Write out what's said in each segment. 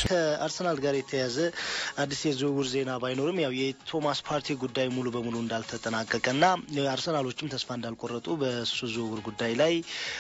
ከአርሰናል ጋር የተያዘ አዲስ የዝውውር ዜና ባይኖርም ያው የቶማስ ፓርቲ ጉዳይ ሙሉ በሙሉ እንዳልተጠናቀቀና አርሰናሎችም ተስፋ እንዳልቆረጡ በሱ ዝውውር ጉዳይ ላይ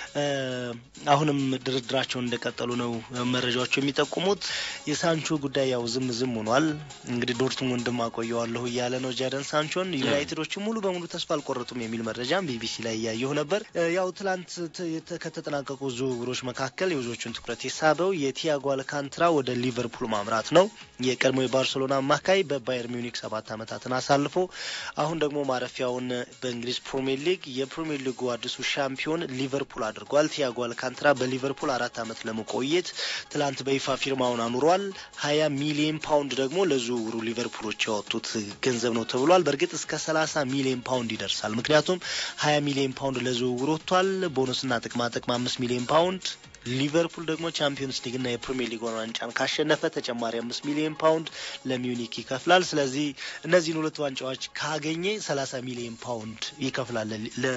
አሁንም ድርድራቸውን እንደቀጠሉ ነው መረጃዎቹ የሚጠቁሙት። የሳንቾ ጉዳይ ያው ዝም ዝም ሆኗል። እንግዲህ ዶርትሙንድም አቆየዋለሁ እያለ ነው ጃደን ሳንቾን። ዩናይትዶችም ሙሉ በሙሉ ተስፋ አልቆረጡም የሚል መረጃም ቢቢሲ ላይ እያየሁ ነበር። ያው ትላንት ከተጠናቀቁ ዝውውሮች መካከል የብዙዎቹን ትኩረት የሳበው የቲያጎ አልካንትራ ወደ ሊቨርፑል ማምራት ነው። የቀድሞ የባርሴሎና አማካይ በባየር ሚዩኒክ ሰባት ዓመታትን አሳልፎ አሁን ደግሞ ማረፊያውን በእንግሊዝ ፕሪሚየር ሊግ የፕሪሚየር ሊጉ አዲሱ ሻምፒዮን ሊቨርፑል አድርጓል። ቲያጎ አልካንትራ በሊቨርፑል አራት ዓመት ለመቆየት ትላንት በይፋ ፊርማውን አኑሯል። ሀያ ሚሊዮን ፓውንድ ደግሞ ለዝውውሩ ሊቨርፑሎች ያወጡት ገንዘብ ነው ተብሏል። በእርግጥ እስከ ሰላሳ ሚሊዮን ፓውንድ ይደርሳል። ምክንያቱም ሀያ ሚሊዮን ፓውንድ ለዝውውሩ ወጥቷል። ቦነስና ጥቅማ ጥቅም አምስት ሚሊዮን ፓውንድ ሊቨርፑል ደግሞ ቻምፒዮንስ ሊግና የፕሪሚየር ሊግ ዋንጫን ካሸነፈ ተጨማሪ አምስት ሚሊዮን ፓውንድ ለሚዩኒክ ይከፍላል። ስለዚህ እነዚህን ሁለት ዋንጫዎች ካገኘ ሰላሳ ሚሊዮን ፓውንድ ይከፍላል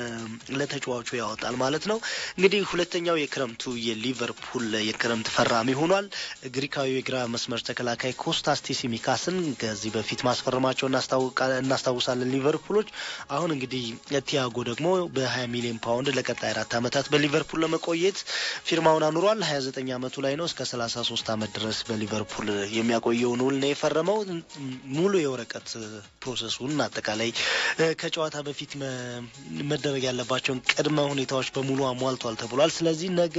ለተጫዋቹ ያወጣል ማለት ነው። እንግዲህ ሁለተኛው የክረምቱ የሊቨርፑል የክረምት ፈራሚ ሆኗል። ግሪካዊ የግራ መስመር ተከላካይ ኮስታስ ቲሲሚካስን ከዚህ በፊት ማስፈረማቸው እናስታውሳለን ሊቨርፑሎች። አሁን እንግዲህ ቲያጎ ደግሞ በሀያ ሚሊዮን ፓውንድ ለቀጣይ አራት ዓመታት በሊቨርፑል ለመቆየት ፊርማውን አኑሯል። ሀያ ዘጠኝ አመቱ ላይ ነው። እስከ ሰላሳ ሶስት አመት ድረስ በሊቨርፑል የሚያቆየውን ውል ነው የፈረመው። ሙሉ የወረቀት ፕሮሰሱን አጠቃላይ ከጨዋታ በፊት መደረግ ያለባቸውን ቅድመ ሁኔታዎች በሙሉ አሟልቷል ተብሏል። ስለዚህ ነገ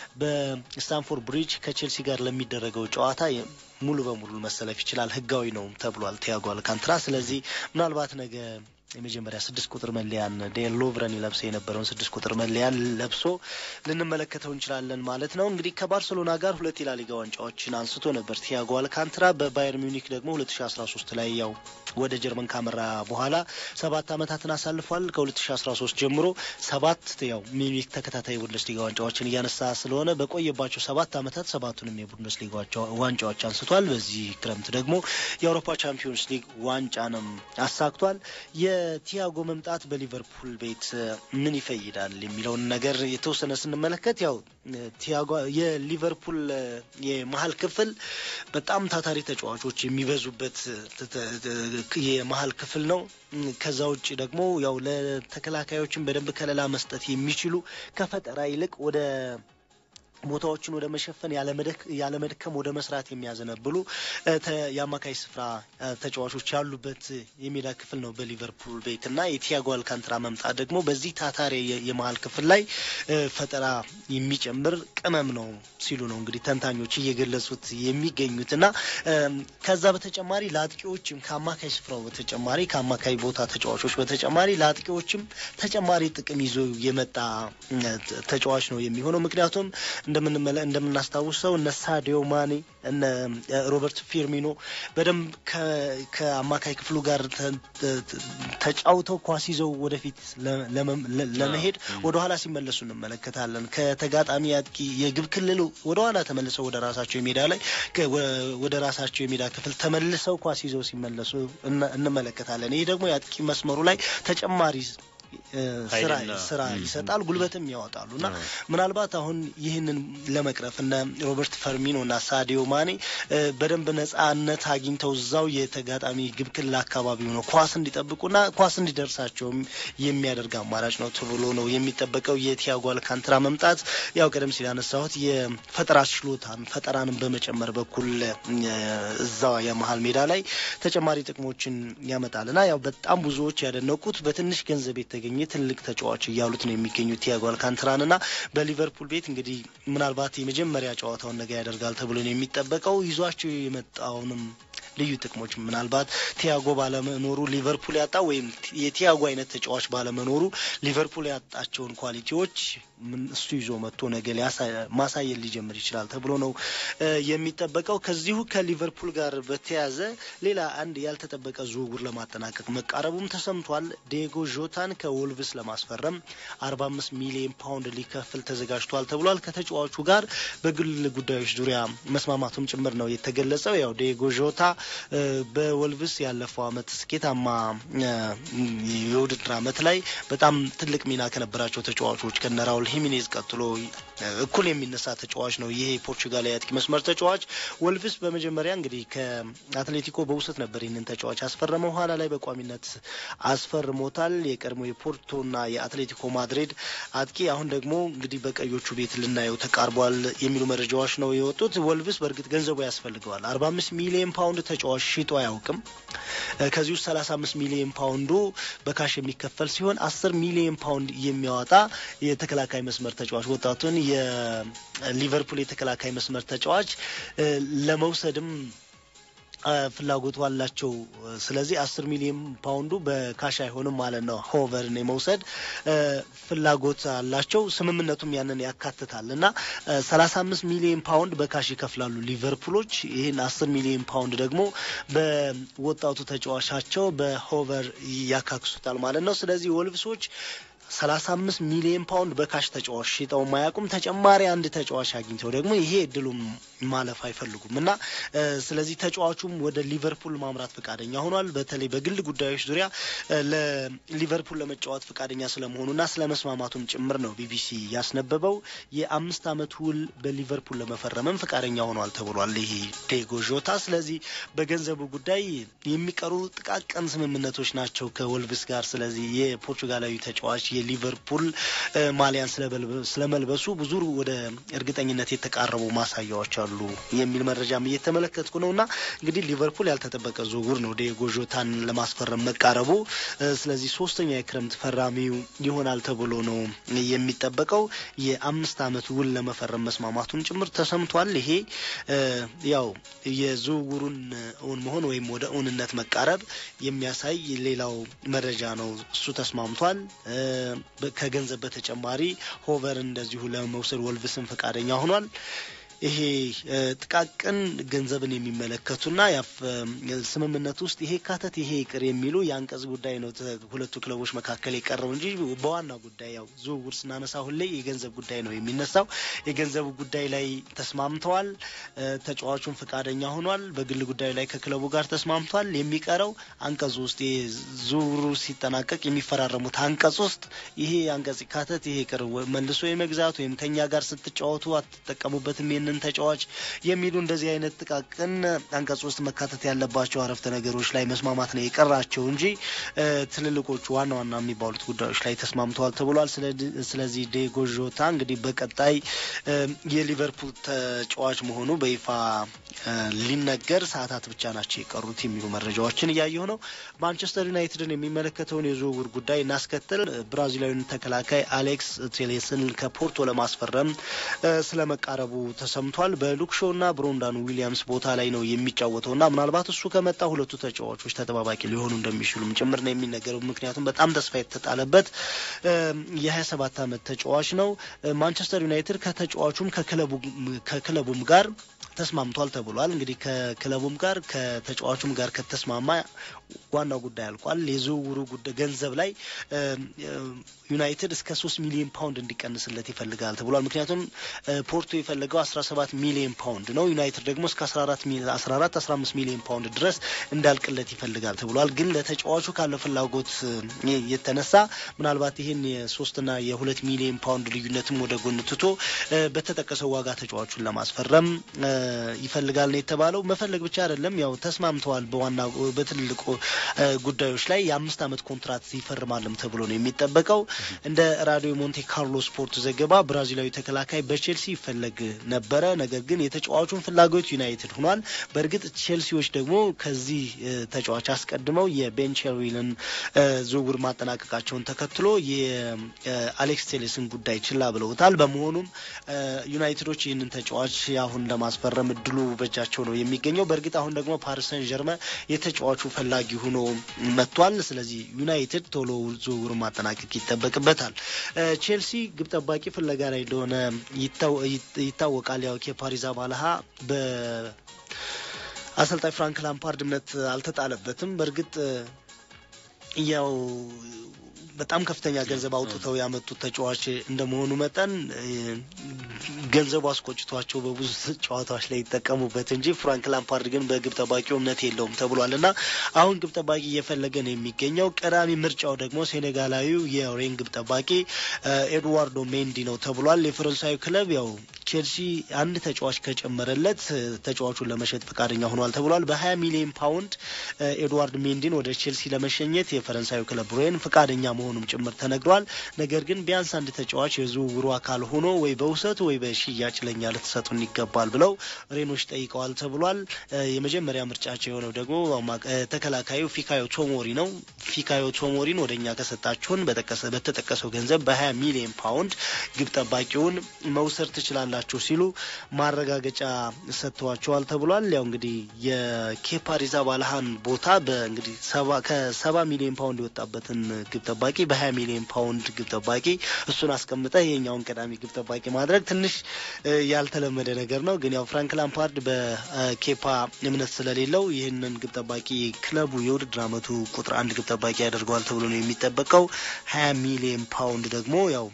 በስታንፎርድ ብሪጅ ከቼልሲ ጋር ለሚደረገው ጨዋታ ሙሉ በሙሉ መሰለፍ ይችላል። ህጋዊ ነው ተብሏል ቲያጎ አልካንትራ። ስለዚህ ምናልባት ነገ የመጀመሪያ ስድስት ቁጥር መለያን ዴን ሎቭረን ለብሰ የነበረውን ስድስት ቁጥር መለያን ለብሶ ልንመለከተው እንችላለን ማለት ነው። እንግዲህ ከባርሰሎና ጋር ሁለት የላሊጋ ዋንጫዎችን አንስቶ ነበር ቲያጎ አልካንትራ። በባየር ሚዩኒክ ደግሞ ሁለት ሺ አስራ ሶስት ላይ ያው ወደ ጀርመን ካመራ በኋላ ሰባት አመታትን አሳልፏል። ከሁለት ሺ አስራ ሶስት ጀምሮ ሰባት ያው ሚዩኒክ ተከታታይ ቡንደስሊጋ ዋንጫዎችን እያነሳ ስለሆነ በቆየባቸው ሰባት አመታት ሰባቱንም የቡንደስሊጋ ዋንጫዎች አንስቷል። በዚህ ክረምት ደግሞ የአውሮፓ ቻምፒዮንስ ሊግ ዋንጫንም አሳክቷል። የቲያጎ መምጣት በሊቨርፑል ቤት ምን ይፈይዳል የሚለውን ነገር የተወሰነ ስንመለከት ያው ቲያጎ የሊቨርፑል የመሀል ክፍል በጣም ታታሪ ተጫዋቾች የሚበዙበት የመሀል ክፍል ነው። ከዛ ውጭ ደግሞ ያው ለተከላካዮችን በደንብ ከለላ መስጠት የሚችሉ ከፈጠራ ይልቅ ወደ ቦታዎችን ወደ መሸፈን ያለመድከም ወደ መስራት የሚያዘነብሉ የአማካይ ስፍራ ተጫዋቾች ያሉበት የሜዳ ክፍል ነው በሊቨርፑል ቤት እና የቲያጎ አልካንትራ መምጣት ደግሞ በዚህ ታታሪ የመሀል ክፍል ላይ ፈጠራ የሚጨምር ቅመም ነው ሲሉ ነው እንግዲህ ተንታኞች እየገለጹት የሚገኙት እና ከዛ በተጨማሪ ለአጥቂዎችም ከአማካይ ስፍራው በተጨማሪ ከአማካይ ቦታ ተጫዋቾች በተጨማሪ ለአጥቂዎችም ተጨማሪ ጥቅም ይዞ የመጣ ተጫዋች ነው የሚሆነው ምክንያቱም እንደምናስታውሰው እነ ሳዲዮ ማኔ እነ ሮበርት ፊርሚኖ በደንብ ከአማካይ ክፍሉ ጋር ተጫውተው ኳስ ይዘው ወደፊት ለመሄድ ወደኋላ ሲመለሱ እንመለከታለን። ከተጋጣሚ አጥቂ የግብ ክልል ወደኋላ ተመልሰው ወደ ራሳቸው የሜዳ ላይ ወደ ራሳቸው የሜዳ ክፍል ተመልሰው ኳስ ይዘው ሲመለሱ እንመለከታለን። ይህ ደግሞ የአጥቂ መስመሩ ላይ ተጨማሪ ስራ ስራ ይሰጣል፣ ጉልበትም ያወጣሉ እና ምናልባት አሁን ይህንን ለመቅረፍ እነ ሮበርት ፈርሚኖ እና ሳዲዮ ማኔ በደንብ ነጻነት አግኝተው እዛው የተጋጣሚ ግብ ክልል አካባቢ ሆነው ኳስ እንዲጠብቁና ኳስ እንዲደርሳቸውም የሚያደርግ አማራጭ ነው ተብሎ ነው የሚጠበቀው። የቲያጎ አልካንትራ መምጣት ያው ቀደም ሲል ያነሳሁት የፈጠራ ችሎታን ፈጠራንም በመጨመር በኩል እዛው የመሀል ሜዳ ላይ ተጨማሪ ጥቅሞችን ያመጣል እና ያው በጣም ብዙዎች ያደነቁት በትንሽ ገንዘብ የተገኘ ትልቅ ተጫዋች እያሉት ነው የሚገኙት ቲያጎ አልካንትራን እና በሊቨርፑል ቤት እንግዲህ ምናልባት የመጀመሪያ ጨዋታውን ነገ ያደርጋል ተብሎ ነው የሚጠበቀው። ይዟቸው የመጣውንም ልዩ ጥቅሞች ምናልባት ቲያጎ ባለመኖሩ ሊቨርፑል ያጣ ወይም የቲያጎ አይነት ተጫዋች ባለመኖሩ ሊቨርፑል ያጣቸውን ኳሊቲዎች እሱ ይዞ መጥቶ ነገ ማሳየት ሊጀምር ይችላል ተብሎ ነው የሚጠበቀው። ከዚሁ ከሊቨርፑል ጋር በተያያዘ ሌላ አንድ ያልተጠበቀ ዝውውር ለማጠናቀቅ መቃረቡም ተሰምቷል። ዲየጎ ዦታን ከወልቭስ ለማስፈረም አርባ አምስት ሚሊዮን ፓውንድ ሊከፍል ተዘጋጅቷል ተብሏል። ከተጫዋቹ ጋር በግል ጉዳዮች ዙሪያ መስማማቱም ጭምር ነው የተገለጸው። ያው ዲየጎ ዦታ በወልቭስ ያለፈው አመት ስኬታማ የውድድር አመት ላይ በጣም ትልቅ ሚና ከነበራቸው ተጫዋቾች ከነ ራውል ሂሚኔዝ ቀጥሎ እኩል የሚነሳ ተጫዋች ነው ይሄ ፖርቹጋል የአጥቂ መስመር ተጫዋች። ወልቭስ በመጀመሪያ እንግዲህ ከአትሌቲኮ በውሰት ነበር ይህንን ተጫዋች አስፈረመው። ኋላ ላይ በቋሚነት አስፈርሞታል። የቀድሞ የፖርቶና የአትሌቲኮ ማድሪድ አጥቂ አሁን ደግሞ እንግዲህ በቀዮቹ ቤት ልናየው ተቃርቧል የሚሉ መረጃዎች ነው የወጡት። ወልቭስ በእርግጥ ገንዘቡ ያስፈልገዋል። አርባ አምስት ሚሊዮን ፓውንድ ተጫዋች ሽጦ አያውቅም። ከዚህ ውስጥ ሰላሳ አምስት ሚሊዮን ፓውንዱ በካሽ የሚከፈል ሲሆን አስር ሚሊዮን ፓውንድ የሚያወጣ የተከላካይ መስመር ተጫዋች ወጣቱን የሊቨርፑል የተከላካይ መስመር ተጫዋች ለመውሰድም ፍላጎቱ አላቸው። ስለዚህ አስር ሚሊዮን ፓውንዱ በካሽ አይሆንም ማለት ነው። ሆቨርን የመውሰድ ፍላጎት አላቸው። ስምምነቱም ያንን ያካትታል እና ሰላሳ አምስት ሚሊዮን ፓውንድ በካሽ ይከፍላሉ ሊቨርፑሎች። ይህን አስር ሚሊዮን ፓውንድ ደግሞ በወጣቱ ተጫዋቻቸው በሆቨር ያካክሱታል ማለት ነው። ስለዚህ ወልቭሶች ሰላሳ አምስት ሚሊዮን ፓውንድ በካሽ ተጫዋች ሽጠው ማያውቁም። ተጨማሪ አንድ ተጫዋች አግኝተው ደግሞ ይሄ እድሉም ማለፍ አይፈልጉም እና ስለዚህ ተጫዋቹም ወደ ሊቨርፑል ማምራት ፈቃደኛ ሆኗል። በተለይ በግል ጉዳዮች ዙሪያ ለሊቨርፑል ለመጫወት ፈቃደኛ ስለመሆኑና ስለ መስማማቱም ጭምር ነው ቢቢሲ ያስነበበው። የአምስት ዓመት ውል በሊቨርፑል ለመፈረምም ፈቃደኛ ሆኗል ተብሏል ይሄ ዴጎ ዦታ። ስለዚህ በገንዘቡ ጉዳይ የሚቀሩ ጥቃቅን ስምምነቶች ናቸው ከወልቭስ ጋር። ስለዚህ የፖርቹጋላዊ ተጫዋች የሊቨርፑል ማሊያን ስለመልበሱ ብዙ ወደ እርግጠኝነት የተቃረቡ ማሳያዎች አሉ የሚል መረጃም እየተመለከትኩ ነው እና እንግዲህ ሊቨርፑል ያልተጠበቀ ዝውውር ነው ዲዬጎ ዦታን ለማስፈረም መቃረቡ። ስለዚህ ሶስተኛ የክረምት ፈራሚው ይሆናል ተብሎ ነው የሚጠበቀው። የአምስት ዓመት ውል ለመፈረም መስማማቱን ጭምር ተሰምቷል። ይሄ ያው የዝውውሩን እውን መሆን ወይም ወደ እውንነት መቃረብ የሚያሳይ ሌላው መረጃ ነው። እሱ ተስማምቷል። ከገንዘብ በተጨማሪ ሆቨር እንደዚሁ ለመውሰድ ወልቭስን ፈቃደኛ ሆኗል። ይሄ ጥቃቅን ገንዘብን የሚመለከቱና ስምምነት ውስጥ ይሄ ካተት ይሄ ይቅር የሚሉ የአንቀጽ ጉዳይ ነው ሁለቱ ክለቦች መካከል የቀረው እንጂ በዋና ጉዳይ ያው ዝውውር ስናነሳ ሁሌ የገንዘብ ጉዳይ ነው የሚነሳው። የገንዘቡ ጉዳይ ላይ ተስማምተዋል። ተጫዋቹን ፈቃደኛ ሆኗል። በግል ጉዳዩ ላይ ከክለቡ ጋር ተስማምቷል። የሚቀረው አንቀጽ ውስጥ ዝውውሩ ሲጠናቀቅ የሚፈራረሙት አንቀጽ ውስጥ ይሄ አንቀጽ ካተት ይሄ ይቅር መልሶ የመግዛት ወይም ከኛ ጋር ስትጫወቱ አትጠቀሙበትም ይህንን ተጫዋች የሚሉ እንደዚህ አይነት ጥቃቅን አንቀጽ ውስጥ መካተት ያለባቸው አረፍተ ነገሮች ላይ መስማማት ነው የቀራቸው እንጂ ትልልቆቹ ዋና ዋና የሚባሉት ጉዳዮች ላይ ተስማምተዋል ተብሏል። ስለዚህ ዲዬጎ ዦታ እንግዲህ በቀጣይ የሊቨርፑል ተጫዋች መሆኑ በይፋ ሊነገር ሰዓታት ብቻ ናቸው የቀሩት የሚሉ መረጃዎችን እያየሁ ነው። ማንቸስተር ዩናይትድን የሚመለከተውን የዝውውር ጉዳይ እናስከትል። ብራዚላዊን ተከላካይ አሌክስ ቴሌስን ከፖርቶ ለማስፈረም ስለመቃረቡ ተሰምቷል። በሉክሾው እና ብሮንዳን ዊሊያምስ ቦታ ላይ ነው የሚጫወተው እና ምናልባት እሱ ከመጣ ሁለቱ ተጫዋቾች ተጠባባቂ ሊሆኑ እንደሚችሉም ጭምር ነው የሚነገረው። ምክንያቱም በጣም ተስፋ የተጣለበት የሀያ ሰባት ዓመት ተጫዋች ነው። ማንቸስተር ዩናይትድ ከተጫዋቹም ከክለቡም ጋር ተስማምቷል ተብሏል። እንግዲህ ከክለቡም ጋር ከተጫዋቹም ጋር ከተስማማ ዋናው ጉዳይ አልቋል። የዝውውሩ ጉዳይ ገንዘብ ላይ ዩናይትድ እስከ ሶስት ሚሊዮን ፓውንድ እንዲቀንስለት ይፈልጋል ተብሏል። ምክንያቱም ፖርቶ የፈለገው አስራ ሰባት ሚሊዮን ፓውንድ ነው። ዩናይትድ ደግሞ እስከ አስራ አራት አስራ አራት አስራ አምስት ሚሊዮን ፓውንድ ድረስ እንዳልቅለት ይፈልጋል ተብሏል። ግን ለተጫዋቹ ካለው ፍላጎት የተነሳ ምናልባት ይህን የሶስትና የሁለት ሚሊዮን ፓውንድ ልዩነትም ወደ ጎን ትቶ በተጠቀሰው ዋጋ ተጫዋቹን ለማስፈረም ይፈልጋል ነው የተባለው። መፈለግ ብቻ አይደለም፣ ያው ተስማምተዋል። በዋና በትልልቁ ጉዳዮች ላይ የአምስት ዓመት ኮንትራት ይፈርማልም ተብሎ ነው የሚጠበቀው። እንደ ራዲዮ ሞንቴ ካርሎ ስፖርት ዘገባ ብራዚላዊ ተከላካይ በቼልሲ ይፈለግ ነበረ። ነገር ግን የተጫዋቹን ፍላጎት ዩናይትድ ሆኗል። በእርግጥ ቼልሲዎች ደግሞ ከዚህ ተጫዋች አስቀድመው የቤን ቼልዊልን ዝውውር ማጠናቀቃቸውን ተከትሎ የአሌክስ ቴሌስን ጉዳይ ችላ ብለውታል። በመሆኑም ዩናይትዶች ይህንን ተጫዋች አሁን ለማስፈረም እድሉ በእጃቸው ነው የሚገኘው። በእርግጥ አሁን ደግሞ ፓሪስ ሰን ጀርመ የተጫዋቹ ፈላጊ ሆኖ መጥቷል። ስለዚህ ዩናይትድ ቶሎ ዝውውሩን ማጠናቀቅ ይጠበቅበታል። ቼልሲ ግብ ጠባቂ ፍለጋ ላይ እንደሆነ ይታወቃል። ያው የፓሪዝ አባልሃ በአሰልጣኝ ፍራንክ ላምፓርድ እምነት አልተጣለበትም። በእርግጥ ያው በጣም ከፍተኛ ገንዘብ አውጥተው ያመጡት ተጫዋች እንደመሆኑ መጠን ገንዘቡ አስቆጭቷቸው በብዙ ጨዋታዎች ላይ ይጠቀሙበት እንጂ ፍራንክ ላምፓርድ ግን በግብ ጠባቂው እምነት የለውም ተብሏል እና አሁን ግብ ጠባቂ እየፈለገ ነው የሚገኘው። ቀዳሚ ምርጫው ደግሞ ሴኔጋላዊው የሬን ግብ ጠባቂ ኤድዋርዶ ሜንዲ ነው ተብሏል። የፈረንሳዩ ክለብ ያው ቼልሲ አንድ ተጫዋች ከጨመረለት ተጫዋቹን ለመሸጥ ፈቃደኛ ሆኗል ተብሏል። በሀያ ሚሊዮን ፓውንድ ኤድዋርድ ሜንዲን ወደ ቼልሲ ለመሸኘት የፈረንሳዩ ክለብ ሬን ፈቃደኛ መሆኑም ጭምር ተነግሯል። ነገር ግን ቢያንስ አንድ ተጫዋች የዝውውሩ አካል ሆኖ ወይ በውሰት ወይ በሽያጭ ለኛ ልትሰጡን ይገባል ብለው ሬኖች ጠይቀዋል ተብሏል። የመጀመሪያ ምርጫቸው የሆነው ደግሞ ተከላካዩ ፊካዮ ቶሞሪ ነው። ፊካዮ ቶሞሪን ወደ እኛ ከሰጣችሁን በተጠቀሰው ገንዘብ በሀያ ሚሊዮን ፓውንድ ግብ ጠባቂውን መውሰድ ትችላላችሁ ሲሉ ማረጋገጫ ሰጥተዋቸዋል ተብሏል። ያው እንግዲህ የኬፓ አሪዛባላሃን ቦታ በእንግዲህ ከሰባ ሚሊዮን ፓውንድ የወጣበትን ግብ ጠባቂ በሀያ ሚሊዮን ፓውንድ ግብ ጠባቂ እሱን አስቀምጠ ይሄኛውን ቀዳሚ ግብ ጠባቂ ማድረግ ትንሽ ያልተለመደ ነገር ነው። ግን ያው ፍራንክ ላምፓርድ በኬፓ እምነት ስለሌለው ይህንን ግብ ጠባቂ ክለቡ የውድድር ዓመቱ ቁጥር አንድ ግብ ጠባቂ ያደርገዋል ተብሎ ነው የሚጠበቀው። ሀያ ሚሊዮን ፓውንድ ደግሞ ያው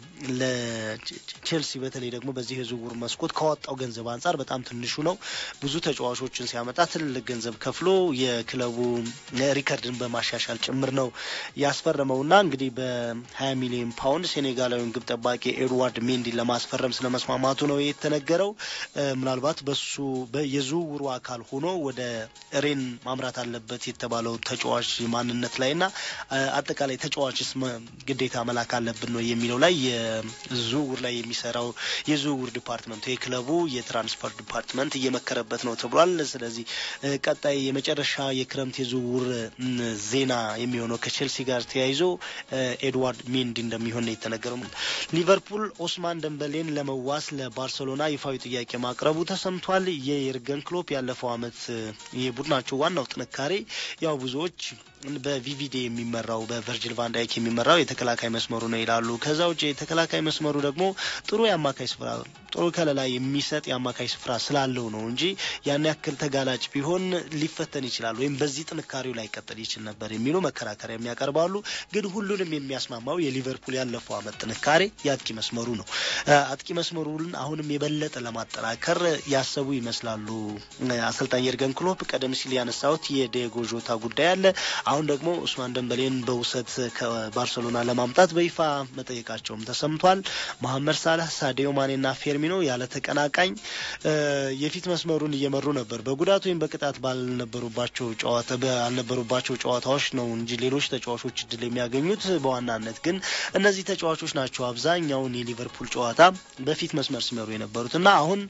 ለቼልሲ በተለይ ደግሞ በዚህ የዝውውር መስኮት ካወጣው ገንዘብ አንጻር በጣም ትንሹ ነው። ብዙ ተጫዋቾችን ሲያመጣ ትልልቅ ገንዘብ ከፍሎ የክለቡ ሪከርድን በማሻሻል ጭምር ነው ያስፈረመውና እንግዲህ በ20 ሚሊዮን ፓውንድ ሴኔጋላዊውን ግብ ጠባቂ ኤድዋርድ ሜንዲን ለማስፈረም ስለመስማማቱ ነው የተነገረው። ምናልባት በሱ የዝውውሩ አካል ሆኖ ወደ ሬን ማምራት አለበት የተባለው ተጫዋች ማንነት ላይና አጠቃላይ ተጫዋችስ ግዴታ መላክ አለብን ነው የሚለው ላይ የዝውውር ላይ የሚሰራው የዝውውር ዲፓርትመንቱ የክለቡ የትራንስፈር ዲፓርትመንት እየመከረበት ነው ተብሏል። ስለዚህ ቀጣይ የመጨረሻ የክረምት የዝውውር ዜና የሚሆነው ከቼልሲ ጋር ተያይዞ ኤድዋርድ ሜንዲ እንደሚሆን ነው የተነገረው። ሊቨርፑል ኦስማን ደንበሌን ለመዋስ ለባርሰሎና ይፋዊ ጥያቄ ማቅረቡ ተሰምቷል። የየርገን ክሎፕ ያለፈው ዓመት የቡድናቸው ዋናው ጥንካሬ ያው ብዙዎች በቪቪዲ የሚመራው በቨርጅል ቫንዳይክ የሚመራው የተከላካይ መስመሩ ነው ይላሉ። ከዛ ውጭ የተከላካይ መስመሩ ደግሞ ጥሩ የአማካይ ስፍራ ጥሩ ከለላ የሚሰጥ የአማካይ ስፍራ ስላለው ነው እንጂ ያን ያክል ተጋላጭ ቢሆን ሊፈተን ይችላል ወይም በዚህ ጥንካሬው ላይ ቀጥል ይችል ነበር የሚሉ መከራከሪያ የሚያቀርባሉ። ግን ሁሉንም የሚያስማማው የሊቨርፑል ያለፈው ዓመት ጥንካሬ የአጥቂ መስመሩ ነው። አጥቂ መስመሩን አሁንም የበለጠ ለማጠናከር ያሰቡ ይመስላሉ አሰልጣኝ የርገን ክሎፕ። ቀደም ሲል ያነሳሁት የዲየጎ ዦታ ጉዳይ አለ። አሁን ደግሞ ኡስማን ደንበሌን በውሰት ከባርሰሎና ለማምጣት በይፋ መጠየቃቸውም ተሰምቷል። መሐመድ ሳላህ፣ ሳዲዮ ማኔና ፌርሚኖ ያለ ተቀናቃኝ የፊት መስመሩን እየመሩ ነበር። በጉዳት ወይም በቅጣት ባልነበሩባቸው ጨዋታ ባልነበሩባቸው ጨዋታዎች ነው እንጂ ሌሎች ተጫዋቾች እድል የሚያገኙት በዋናነት ግን እነዚህ ተጫዋቾች ናቸው አብዛኛውን የሊቨርፑል ጨዋታ በፊት መስመር ሲመሩ የነበሩት እና አሁን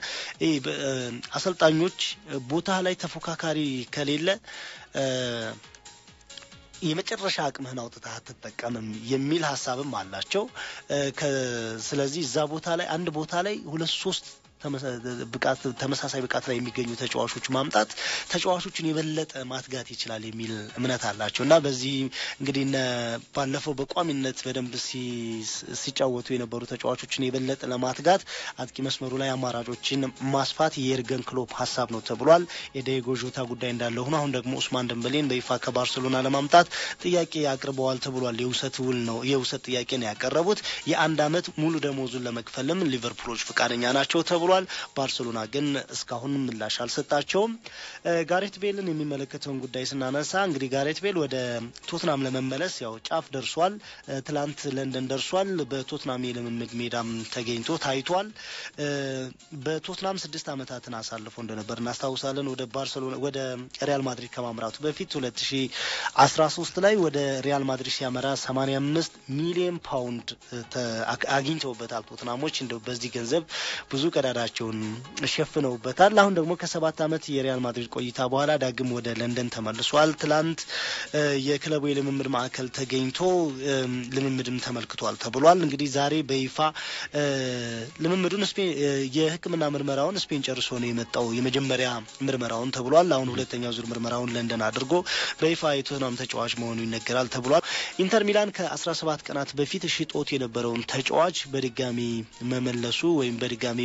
አሰልጣኞች ቦታ ላይ ተፎካካሪ ከሌለ የመጨረሻ አቅምህን አውጥተህ አትጠቀምም የሚል ሀሳብም አላቸው። ስለዚህ እዛ ቦታ ላይ አንድ ቦታ ላይ ሁለት ሶስት ብቃት ተመሳሳይ ብቃት ላይ የሚገኙ ተጫዋቾች ማምጣት ተጫዋቾችን የበለጠ ማትጋት ይችላል የሚል እምነት አላቸው እና በዚህ እንግዲህ ባለፈው በቋሚነት በደንብ ሲጫወቱ የነበሩ ተጫዋቾችን የበለጠ ለማትጋት አጥቂ መስመሩ ላይ አማራጮችን ማስፋት የኤርገን ክሎፕ ሀሳብ ነው ተብሏል። የዲየጎ ዦታ ጉዳይ እንዳለ ሆኖ አሁን ደግሞ ኡስማን ደንበሌን በይፋ ከባርሰሎና ለማምጣት ጥያቄ አቅርበዋል ተብሏል። የውሰት ውል ነው የውሰት ጥያቄ ነው ያቀረቡት። የአንድ አመት ሙሉ ደሞዙን ለመክፈልም ሊቨርፑሎች ፈቃደኛ ናቸው ተብሏል። ባርሰሎና ግን እስካሁን ምላሽ አልሰጣቸውም። ጋሬት ቤልን የሚመለከተውን ጉዳይ ስናነሳ እንግዲህ ጋሬት ቤል ወደ ቶትናም ለመመለስ ያው ጫፍ ደርሷል። ትላንት ለንደን ደርሷል። በቶትናም የልምምድ ሜዳም ተገኝቶ ታይቷል። በቶትናም ስድስት ዓመታትን አሳልፎ እንደነበር እናስታውሳለን። ወደ ባርሰሎና ወደ ሪያል ማድሪድ ከማምራቱ በፊት ሁለት ሺ አስራ ሶስት ላይ ወደ ሪያል ማድሪድ ሲያመራ ሰማኒያ አምስት ሚሊዮን ፓውንድ አግኝተውበታል ቶትናሞች። እንደው በዚህ ገንዘብ ብዙ ቀዳዳቸውን ሸፍነውበታል። አሁን ደግሞ ከሰባት ዓመት የሪያል ማድሪድ ቆይታ በኋላ ዳግም ወደ ለንደን ተመልሷል። ትላንት የክለቡ የልምምድ ማዕከል ተገኝቶ ልምምድም ተመልክቷል ተብሏል። እንግዲህ ዛሬ በይፋ ልምምዱን የሕክምና ምርመራውን ስፔን ጨርሶ ነው የመጣው የመጀመሪያ ምርመራውን ተብሏል። አሁን ሁለተኛው ዙር ምርመራውን ለንደን አድርጎ በይፋ የቶትናም ተጫዋች መሆኑ ይነገራል ተብሏል። ኢንተር ሚላን ከአስራ ሰባት ቀናት በፊት ሽጦት የነበረውን ተጫዋች በድጋሚ መመለሱ ወይም በድጋሚ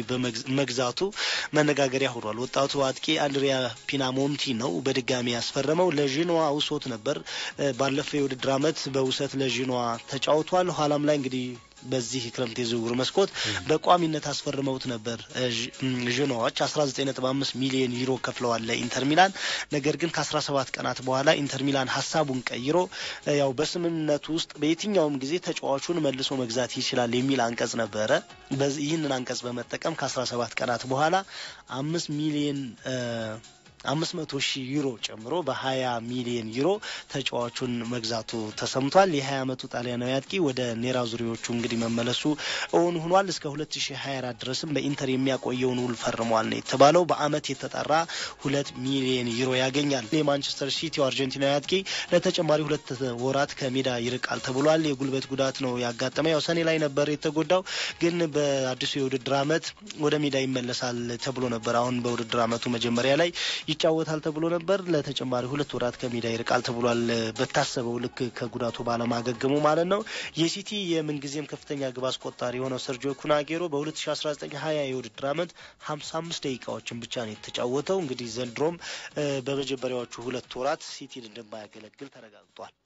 መግዛቱ መነጋገሪያ ሆኗል። ወጣቱ አጥቂ አንድሪያ ፒናሞንቲ ነው በድጋሚ ያስፈረመው። ለዥኖዋ ውሶት ነበር። ባለፈው የውድድር ዓመት በውሰት ለዥኖዋ ተጫውቷል። ኋላም ላይ እንግዲህ በዚህ ክረምት የዝውውር መስኮት በቋሚነት አስፈርመውት ነበር። ዥኖዎች 19.5 ሚሊዮን ዩሮ ከፍለዋል ለኢንተር ሚላን። ነገር ግን ከ17 ቀናት በኋላ ኢንተር ሚላን ሀሳቡን ቀይሮ ያው በስምምነቱ ውስጥ በየትኛውም ጊዜ ተጫዋቹን መልሶ መግዛት ይችላል የሚል አንቀጽ ነበረ። ይህንን አንቀጽ በመጠቀም ከ17 ቀናት በኋላ አምስት ሚሊዮን አምስት መቶ ሺህ ዩሮ ጨምሮ በሀያ ሚሊዮን ዩሮ ተጫዋቹን መግዛቱ ተሰምቷል። የሀያ አመቱ ጣሊያናዊ አጥቂ ወደ ኔራ ዙሪዎቹ እንግዲህ መመለሱ እውን ሆኗል። እስከ ሁለት ሺ ሀያ አራት ድረስም በኢንተር የሚያቆየውን ውል ፈርሟል ነው የተባለው። በአመት የተጠራ ሁለት ሚሊዮን ዩሮ ያገኛል። የማንቸስተር ሲቲው አርጀንቲናዊ አጥቂ ለተጨማሪ ሁለት ወራት ከሜዳ ይርቃል ተብሏል። የጉልበት ጉዳት ነው ያጋጠመ። ያው ሰኔ ላይ ነበር የተጎዳው፣ ግን በአዲሱ የውድድር አመት ወደ ሜዳ ይመለሳል ተብሎ ነበር። አሁን በውድድር አመቱ መጀመሪያ ላይ ይጫወታል ተብሎ ነበር። ለተጨማሪ ሁለት ወራት ከሜዳ ይርቃል ተብሏል። በታሰበው ልክ ከጉዳቱ ባለማገገሙ ማለት ነው። የሲቲ የምንጊዜም ከፍተኛ ግብ አስቆጣሪ የሆነው ሰርጂዮ ኩናጌሮ በ2019 ሀያ የውድድር አመት 55 ደቂቃዎችን ብቻ ነው የተጫወተው። እንግዲህ ዘንድሮም በመጀመሪያዎቹ ሁለት ወራት ሲቲን እንደማያገለግል ተረጋግጧል።